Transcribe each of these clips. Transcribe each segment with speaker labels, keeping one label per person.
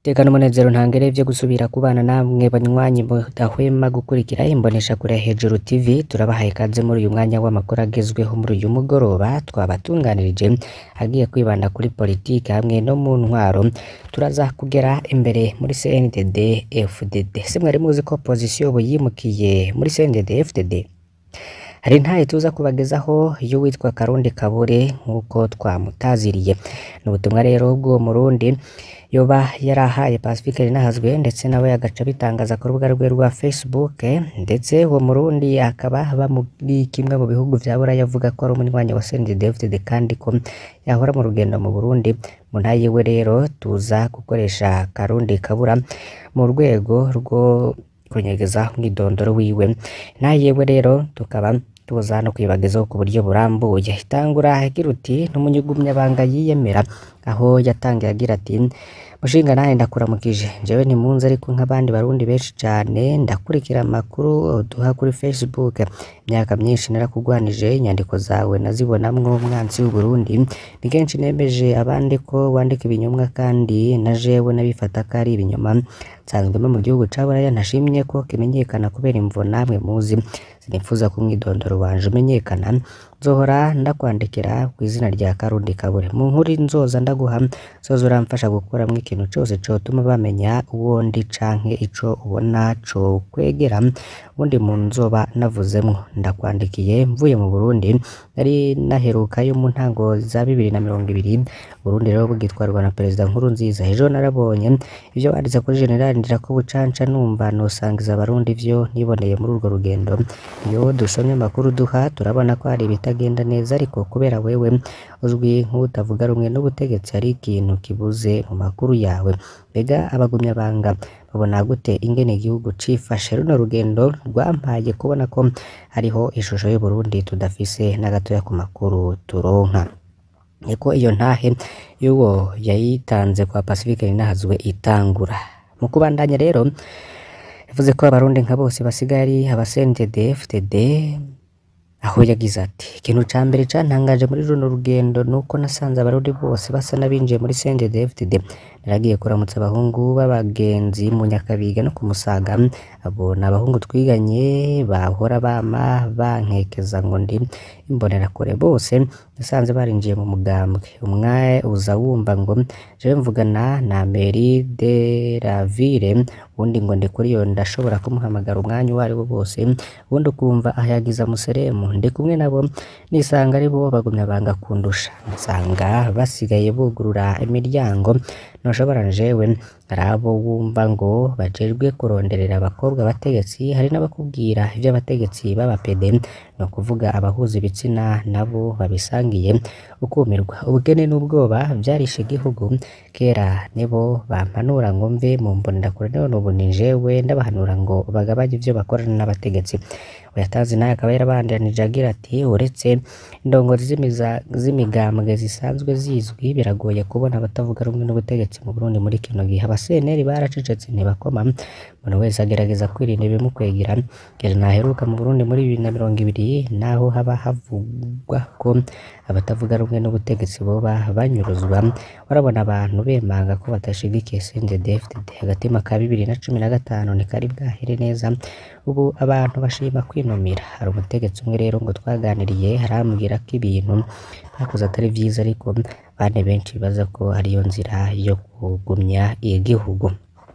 Speaker 1: Tekana umunezero ntangere vyo gusubira kubana namwe banywanyi mudahwema gukurikira imboneshakure hejuru TV turabahaye ikaze muri uyu mwanya w'amakuru agezweho muri uyu mugoroba twabatunganirije agiye kwibanda kuri politiki hamwe no mu ntwaro turaza kugera imbere muri CNDD FDD se mwari muzi ko opposition ubu yimukiye muri CNDD FDD hari ntaye tuza kubagezaho iyo witwa Karundi Kabure nk'uko twamutaziriye ni ubutumwa rero bw'uwo murundi yoba yarahaye Pacifique Ninahazwe ndetse nawe agaca bitangaza ku rubuga rwe rwa Facebook ndetse uwo murundi akaba aba muri kimwe mu bihugu vya Buraya avuga ko ari umunywanyi wa CNDD-FDD kandi ko yahora mu rugendo mu Burundi mu ntaye we rero tuza gukoresha Karundi Kabura mu rwego rwo kunyegeza umwidondoro wiwe ntaye we rero tukaba tuza no kwibagezaho ku buryo burambuye itangura agira uti n'umunyugumyabanga yiyemera aho yatangiye agira ati mushinga nawe ndakuramukije jewe ntimunzi ariko nk'abandi barundi benshi cane ndakurikira amakuru duha kuri Facebook imyaka myinshi narakugwanije inyandiko zawe nazibonamwo umwanzi w'Uburundi ni kenshi nemeje abandi ko wandika ibinyomwa kandi na jewe nabifata ko ari ibinyoma nsanzwe mba mu gihugu ca Buraya ntashimye ko kimenyekana kubera imvo namwe muzi sinifuza ko umwidondoro wanje umenyekana nzohora ndakwandikira ku izina rya Karundi Kabure mu nkuru nzoza ndaguha zoza uramfasha gukuramwo ikintu cose cotuma bamenya uwo ndi canke ico ubona co kwegera ubundi muntu nzoba navuzemwo ndakwandikiye mvuye mu Burundi nari naherukayo mu ntango za bibiri na mirongo ibiri Burundi rero bugitwarwa na perezida Nkurunziza ejo narabonye ivyo wanditse kuri General Ndirakobucanca numva nosangiza abarundi ivyo niboneye muri urwo rugendo iyo dusomye amakuru duha turabona ko hari ibitagenda neza ariko kubera wewe uzwi nk'utavuga rumwe n'ubutegetsi hari ikintu kibuze mu makuru yawe mbega abagumyabanga babona gute ingene igihugu cifashe runo rugendo rwampaye kubona ko hariho ishusho y'Uburundi tudafise na gatoya ku makuru turonka niko iyo ntahe y'uwo yayitanze kwa Pacifique Ninahazwe itangura mu kubandanya rero yavuze ko abarundi nka bose basigaye ari abasendede FTD aho yagize ati ikintu ca mbere cantangaje muri runo rugendo nuko nasanze abarundi bose basa n'abinjiye muri CNDD FDD naragiye kuramutsa abahungu b'abagenzi mu Nyakabiga no ku Musaga abo ni abahungu twiganye bahora bama bankekeza ngo ndi imbonerakure bose nasanze barinjiye mu mugambwe umwe uza wumva ngo jewe mvugana na Mairie de la Ville ubundi ngo ndi kuri yo ndashobora kumuhamagara umwanya uwo ari wo bose ubundi ukumva ahayagiza museremu ndi kumwe nabo nisanga ari bo bagumya banga kundusha nsanga basigaye bugurura imiryango ntushobora jewe hari abo wumva ngo bajejwe kuronderera abakobwa abategetsi hari n'abakubwira ivyo abategetsi b'abapede ni ukuvuga abahuza ibitsina nabo babisangiye ukumirwa ubukene n'ubwoba vyarishe igihugu kera nibo bampanura ngo mve mu mbonerakure none ubu ni jewe ndabahanura ngo bagabanye ivyo bakorana n'abategetsi uyatanze nawe akaba yarabandanije agira ati uretse indongozi z'imigambwe zisanzwe zizwi biragoye kubona abatavuga rumwe n'ubutegetsi mu Burundi muri kino gihe abaseneri baracecetse ntibakoma umuntu wese agerageza kwirinda ibimukwegera kera naheruka mu Burundi muri bibiri na mirongo ibiri naho haba havugwa ko abatavuga rumwe n'ubutegetsi boba banyuruzwa warabona abantu bemanga ko badashigikiye CNDD-FDD agatima ka bibiri na cumi na gatanu ntikari bwahere neza ubu abantu bashima kwinumira hari umutegetsi umwe rero ngo twaganiriye harambwira ko ibintu bakoze atari vyiza ariko bane benshi bibaza ko ariyo nzira yo kugumya igihugu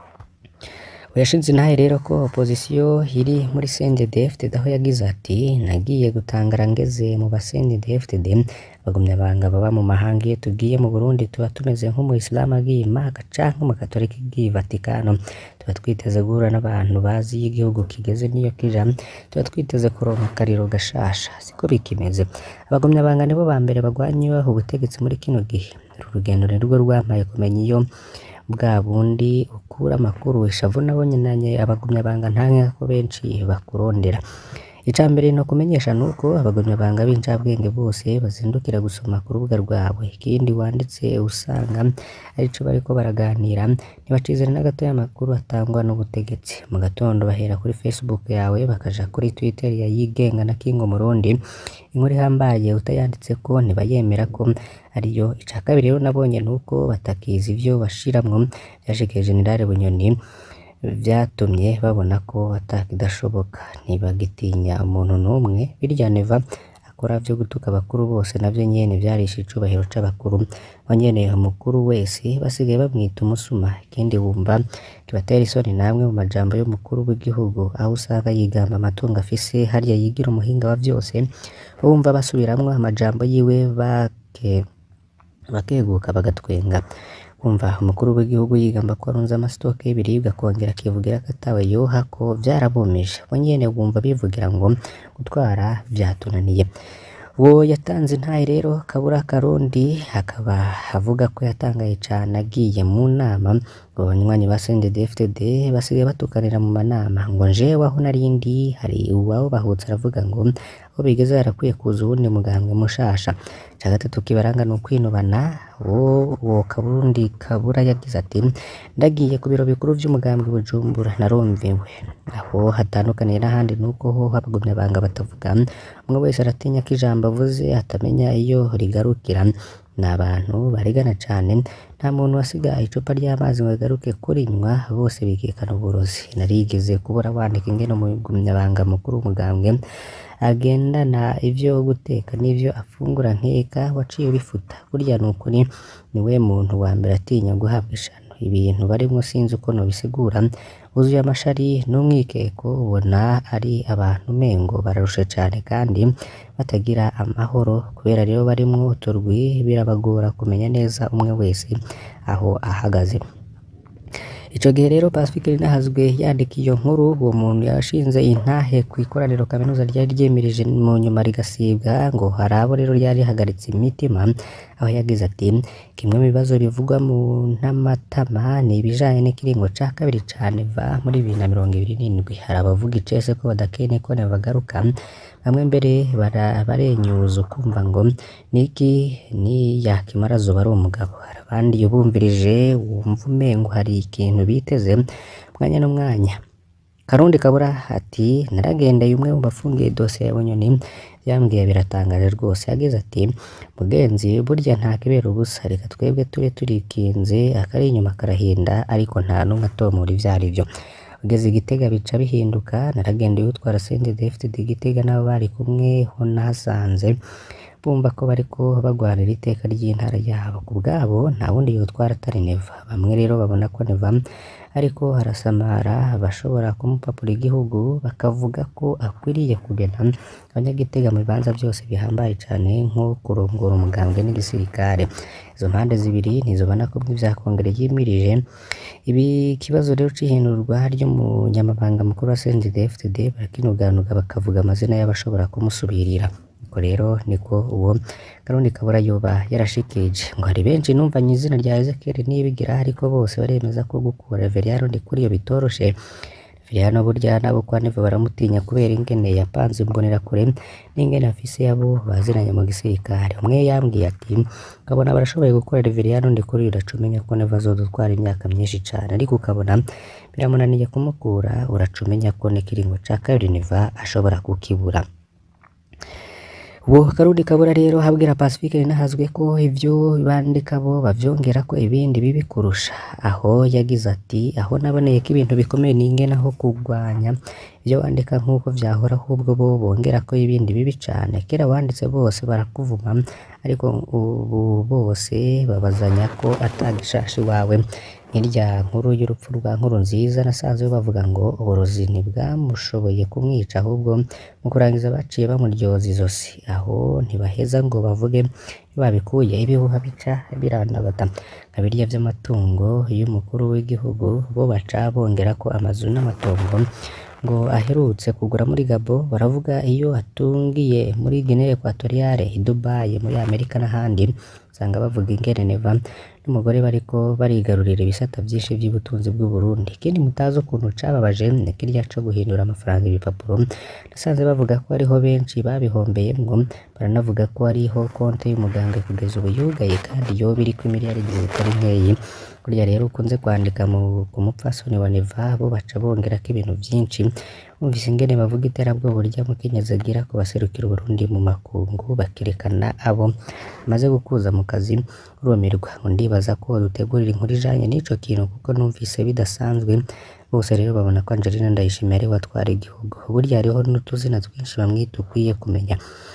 Speaker 1: yashinze intahe rero ko opozisiyo iri muri CNDD-FDD aho yagize ati nagiye gutangara ngeze mu ba CNDD-FDD bagumyabanga baba mu mahanga iyo tugiye mu Burundi tuba tumeze nk'umuyisilamu agiye i Maka canke umugatolika agiye i Vatikano tuba twiteze guhura n'abantu bazi iyo igihugu kigeze n'iyo kija tuba twiteze kuronka akariro gashasha siko bikimeze abagumyabanga nibo ba mbere bagwanyiweho ubutegetsi muri kino gihe uru rugendo nirwo rwampaye kumenya iyo bwa bundi ukura amakuru ishavu nabonye nanye abagumyabanga ntanke ko benshi bakurondera ica mbere no kumenyesha nuko abagumyabanga b'incabwenge bose bazindukira gusoma ku rubuga rwawe ikindi wanditse usanga arico bariko baraganira ntibacizana na gato y'amakuru atangwa n'ubutegetsi mu gatondo bahera kuri Facebook yawe bakaja kuri Twitter ya yigenga na Kingo Murundi inkuru ihambaye utayanditse ko ntibayemera ko ariyo ica kabiri rero nabonye nuko batakizi ivyo bashiramwo vyashikiye General Bunyoni vyatumye babona ko atakidashoboka ntibagitinya umuntu n'umwe birya Neva akora vyo gutuka abakuru bose navyo nyene vyarishe icubahiro c'abakuru aho nyene umukuru wese basigaye bamwita umusuma ikindi wumva kibatera isoni namwe mu majambo y'umukuru w'igihugu aho usanga yigamba amatungo afise harya yigira umuhinga wa vyose wumva basubiramwo amajambo yiwe bake bakeguka bagatwenga kumva umukuru w'igihugu yigamba ko arunze amasitoke y'ibiribwa akongera akivugira ko atawe yoha ko vyarabumije bo nyene wumva bivugira ngo gutwara vyatunaniye uwo yatanze intahe rero kabura karundi akaba avuga ko yatangaye cane agiye mu nama ngo abanywanyi ba CNDD-FDD basigaye batukanira mu manama ngo njewe aho narindi hari uwaho bahutse aravuga ngo aho bigeze harakwiye kuza uwundi mugambwe mushasha ica gatatu kibaranga ni ukwinubana uwo uwo kaburundi kabura yagize ati ndagiye ku biro bikuru vy'umugambwe Bujumbura narumviwe aho hatandukaniye n'ahandi nuko ho abagumyabanga batavuga umwe wese aratinya ko ijambo avuze atamenya iyo rigarukira ni abantu barigana cane nta muntu wasiga icupa ry'amazi ngo agaruke kurinywa bose bikekana uburozi narigeze kubura wandika ingene umugumyabanga mukuru w'umugambwe agendana ivyo guteka n'ivyo afungura nkeka waciye ubifuta burya nukuri niwe muntu wa mbere atinya guhabwa ishano ibintu barimwo sinzi uko nobisigura buzuye amashari n'umwikeko ubona ari abantu mengo bararushe cane kandi batagira amahoro kubera rero barimwo uturwi birabagora kumenya neza umwe wese aho ahagaze ico gihe rero Pacifique Ninahazwe yandika iyo nkuru uwo muntu yashinze intahe ku ikoraniro kaminuza ryari ryemirije mu nyuma rigasibwa ngo hari abo rero ryari rihagaritse imitima aho yagize ati kimwe mu bibazo bivugwa mu ntamatama ni ibijanye n'ikiringo ca kabiri ca Neva muri bibiri na mirongo ibiri n'indwi hari abavuga icese ko badakeneye ko Neva agaruka bamwe mbere bara- barenyuza ukumva ngo niki ni yakimara zoba ari umugabo hari abandi iyo bumvirije wumva umengo hari ikintu biteze mwanya n'umwanya Karundi Kabura ati naragendeye umwe mu bafungiye dosiye ya Bunyoni yambwiye biratangaje rwose yagize ati mugenzi burya nta kibera ubusa reka twebwe tube turikinze akari inyuma karahinda ariko nta n'umwe atomora ivyo ari vyo ugeze i Gitega bica bihinduka naragendeye utwara CNDD-FDD Gitega n'abo bari kumwe ho nahasanze bumva ko bariko bagwanira iteka ry'intara yabo ku bwabo nta wundi yotwara atari Neva bamwe rero babona ko Neva ariko harasamara bashobora kumupapura igihugu bakavuga ko akwiriye kugena abanyagitega mu bibanza byose bihambaye cane nko kurongora umugambwe n'igisirikare izo mpande zibiri ntizobona ko bw'ivya kongere yimirije ibi kibazo rero c'ihindurwa ry'umunyamabanga mukuru wa CNDD-FDD barakinuganuga bakavuga amazina y'abashobora kumusubirira ubwo rero niko uwo Karundi Kabura yoba yarashikirije ngo hari benshi numvanye izina rya Ezekiel nibigira ariko bose baremeza ko gukura Reveriyano Ndikuriyo bitoroshe Reveriyano burya nabo kwa Neva baramutinya kubera ingene yapanze imbonerakure n'ingene afise yabo baziranye mu gisirikare umwe yambwiye ati ukabona barashoboye gukora Reveriyano Ndikuriyo uracumenya ko Neva azodutwara imyaka myinshi cane ariko ukabona biramunaniye kumukura uracumenya ko n'ikiringo ca kabiri Neva ashobora kukibura uwo Karundi Kabura rero habwira Pacifique Ninahazwe ko ivyo bandika bo bavyongera ko ibindi bibi kurusha aho yagize ati aho naboneye ko ibintu bikomeye n'ingene aho kurwanya ivyo wandika nk'uko vyahora ahubwo bo bongera ko ibindi bibi cane kera wanditse bose barakuvuma ariko ubu bose babazanya ko atagishashi wawe nk'irya nkuru y'urupfu rwa nkuru nziza nasanze bavuga ngo uburozi ntibwamushoboye kumwica ahubwo mu kurangiza baciye bamuryoza izosi aho ntibaheza ngo bavuge babikuye ibihuha bica birandagata nka birya vy'amatungo y'umukuru w'igihugu bo baca bongera ko amazu n'amatongo ngo aherutse kugura muri Gabo baravuga iyo atungiye muri Guinea Equatoriale i Dubai muri Amerika n'ahandi usanga bavuga ingene Neva n'umugore bariko barigarurira ibisata vyinshi vy'ubutunzi bw'u Burundi ikindi mutazi ukuntu cababaje ni kirya co guhindura amafaranga ibipapuro nasanze bavuga ko hariho benshi babihombeyemwo baranavuga ko hariho konte y'umuganga kugeza ubu yugaye kandi yoba iriko imiliyaridi zitari nkeyi kurya rero ukunze kwandika mu ku mupfasoni wa Neva bo baca bongerako ibintu vyinshi bumvise ingene bavuga iterabwoba rya mukenyezi agira ku baserukira Uburundi mu makungu bakerekana abo maze gukuza mu kazi urumirwa ngo ndibaza ko dutegurira inkuru ijanye n'ico kintu kuko numvise bidasanzwe bose rero babona ko Angelina Ndayishimiye ari we atwara igihugu burya hariho n'utuzina twinshi bamwita ukwiye kumenya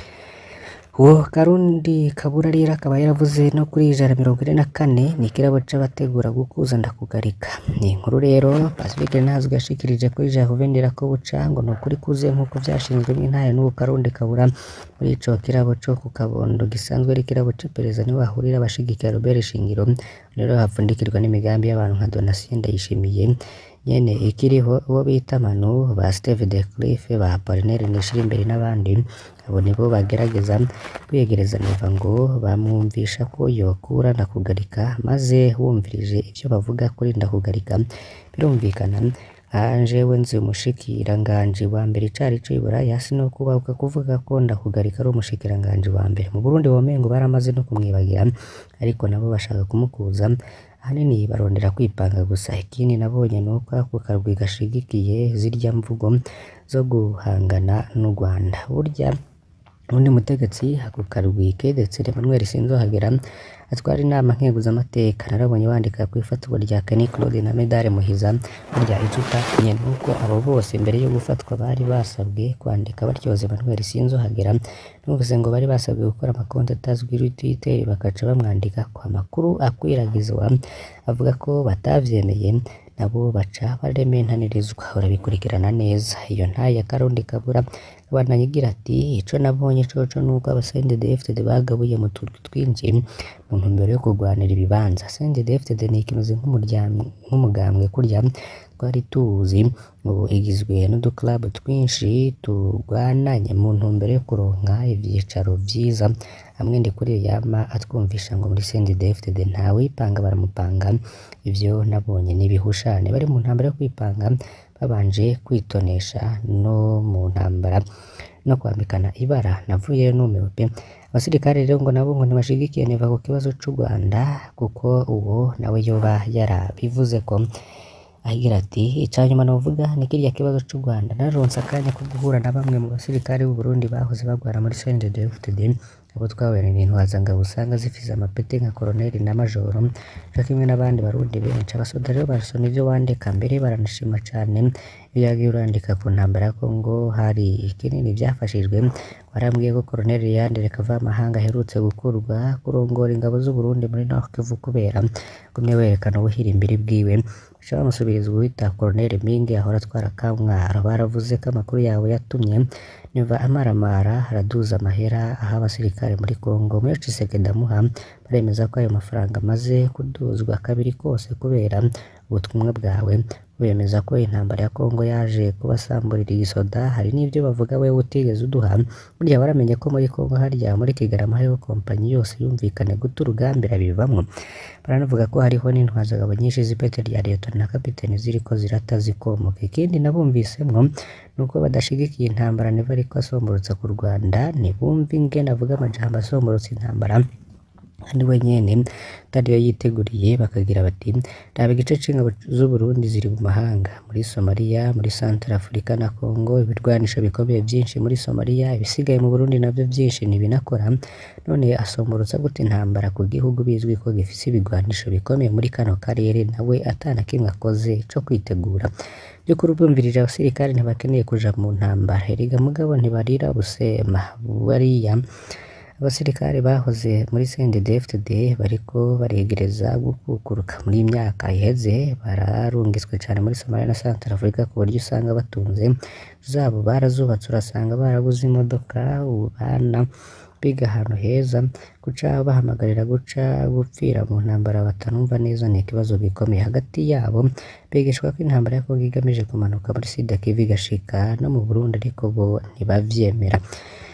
Speaker 1: uwo Karundi Kabura rero akaba yaravuze no kuri ijana mirongo ine na kane ni ikirabo c'abategura gukuza ndakugarika ni inkuru rero Pacifique Ntazwi yashikirije kuri Jacques ko buca ngo ni ukuri kuzuye nk'uko vyashinzwe n'intare n'uwo Karundi Kabura muri ico kirabo co ku Kabondo gisanzwe ari ikirabo c'iperereza niho hahurira abashigikira Robert Shingiro rero hapfundikirwa n'imigambi y'abantu nka Donatien Ndayishimiye nyene ikiriho uwo bita Manu ba Steve de Cliff ba Apollinaire Nishirimbere n'abandi abo nibo bagerageza kwiyegereza Neva ngo bamwumvisha ko yokura ndakugarika maze wumvirije ivyo bavuga kuri ndakugarika birumvikana jewe nzi umushikiranganji wa mbere icari co iburaya sinokubahuka kuvuga ko ndakugarika ari umushikiranganji wa mbere mu Burundi womengo baramaze no kumwibagira ariko nabo bashaka kumukuza ahanini barondera kwipanga gusa ikindi nabonye nuko ako karwi gashigikiye zirya mvugo zo guhangana n'u Rwanda burya undi mutegetsi ako karwi kedetse Emmanuel Sinzohagera atwara inama nkeguzamateka narabonye bandika kw'ifatwa rya Kenny Claude na Medare Muhiza burya ico utamenye nuko abo bose mbere yo gufatwa bari basabwe kwandika batyoza Emmanuel Sinzohagera numvise ngo bari basabwe gukora amakonti atazwi kuri Twitter bakaca bamwandika ku makuru akwiragizwa avuga ko batavyemeye nabo baca barementanirizwa urabikurikirana neza iyo ntaye ya Karundi Kabura abandanya igira ati ico nabonye coco nuko abasendede bagabuye mu turwi twinshi mu ntumbero yo kurwanira ibibanza sendede ni ikimeze nk'umugambwe kurya twari tuzi ubu igizwe n'uduclub twinshi turwananye mu ntumbero yo kuronka ivyicaro vyiza hamwe ndi kuri yama atwumvisha ngo muri CNDD-FDD ntawipanga baramupanga ivyo nabonye n'ibihushane bari mu ntambara yo kwipanga babanje kwitonesha no mu ntambara no kwambikana ibara navuye numiwe pe abasirikare rero ngo nabo ngo ntibashigikiye Neva ku kibazo c'u Rwanda kuko uwo nawe yoba yarabivuze ko agira ati icanyuma novuga ni kirya kibazo c'u Rwanda naronse akanya ko guhura na bamwe mu basirikare b'u Burundi bahoze bagwara muri CNDD-FDD abo twahuye n'intwazangabo usanga zifise amapeti nka koroneli na majoro co kimwe n'abandi barundi benshi abasoda rero barasoma ivyo wandika mbere baranashima cane iyo yagiye urandika ku ntambara ya Kongo hari ikinini vyafashijwe warambwiye ko koroneli Yandere Kavamahanga aherutse gukurwa kurongora ingabo z'u Burundi muri Nord Kivu kubera gumye werekana ubuhirimbiri bwiwe baca bamusubiriza uwita koroneli Mingi ahora atwara Kamwaro baravuze ko amakuru yawe yatumye Neva amaramara araduza amahera aha abasirikare muri Kongo muri Tshisekedi amuha baremeza ko ayo mafaranga amaze kuduzwa kabiri kose kubera ubutumwa bwawe bemeza ko intambara ya Kongo yaje kubasamburira igisoda hari n'ivyo bavuga wewe utigeze uduha burya waramenye ko muri Kongo harya muri Kigarama hariho kompanyi yose yumvikane guta urugamba irabivamwo baranavuga ko hariho n'intwazagabo nyinshi z'ipete rya leta na kapiteni ziriko zirata zikomoka ikindi nabumvisemwo nuko badashigikiye intambara Neva ariko asomborotsa ku Rwanda ntibumva ingene avuga amajambo asomborotsa intambara kandi we nyene atariyo yiteguriye bakagira bati raba igice c'ingabo z'u Burundi ziri mu mahanga muri Somalia muri Central Africa na Congo ibirwanisho bikomeye vyinshi muri Somalia ibisigaye mu Burundi navyo vyinshi ntibinakora none asomborotsa gute intambara ku gihugu bizwi ko gifise ibigwanisho bikomeye muri kano karere nawe atana kimwe akoze co kwitegura by'ukuri ubumvirije abasirikare ntibakeneye kuja mu ntambara erega mugabo ntibarira busema bariya abasirikare bahoze muri CNDD-FDD bariko baregereza gukukuruka muri iyi myaka iheze bararungitswe cane muri Somalia na Central Africa ku buryo usanga batunze zabo barazubatse urasanga barabuze imodoka ubana biga ahantu heza guca bahamagarira guca gupfira mu ntambara batanumva neza ni ikibazo gikomeye hagati yabo bigishwa ko intambara ya Kongo igamije kumanuka muri Sud Kivu igashika no mu Burundi ariko bo ntibavyemera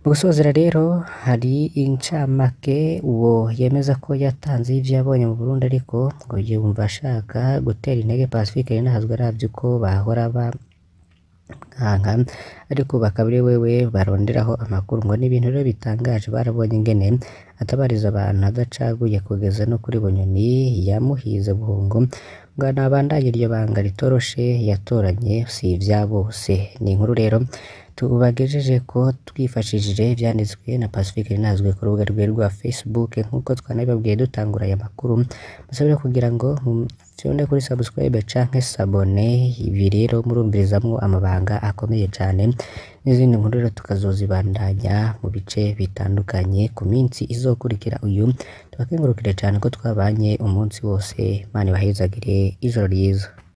Speaker 1: mu gusozera rero hari incamake uwo yemeza ko yatanze ivyo yabonye mu Burundi ariko ngo yumva ashaka gutera intege Pacifique Ninahazwe aravye uko bahora ba nkanka ariko bakaba ari wewe baronderaho amakuru ngo n'ibintu rero bitangaje barabonye ingene atabariza abantu adacaguye kugeza no kuri Bunyoni yamuhize buhungo ngo nabandanye iryo banga ritoroshe yatoranye si ivya bose ni inkuru rero tubagejeje ko twifashishije ivyanditswe na Pacifique Ninahazwe ku rubuga rwe rwa Facebook nk'uko twanabibabwiye dutangura aya makuru musabire kugira ngo fyonde kuri subscribe canke sabone ibi rero murumvirizamwo amabanga akomeye cane n'izindi nkuru rero tukazozibandanya mu bice bitandukanye ku minsi izokurikira uyu tubakengurukire cane ko twabanye umunsi wose Imana ibahezagire ijoro ryiza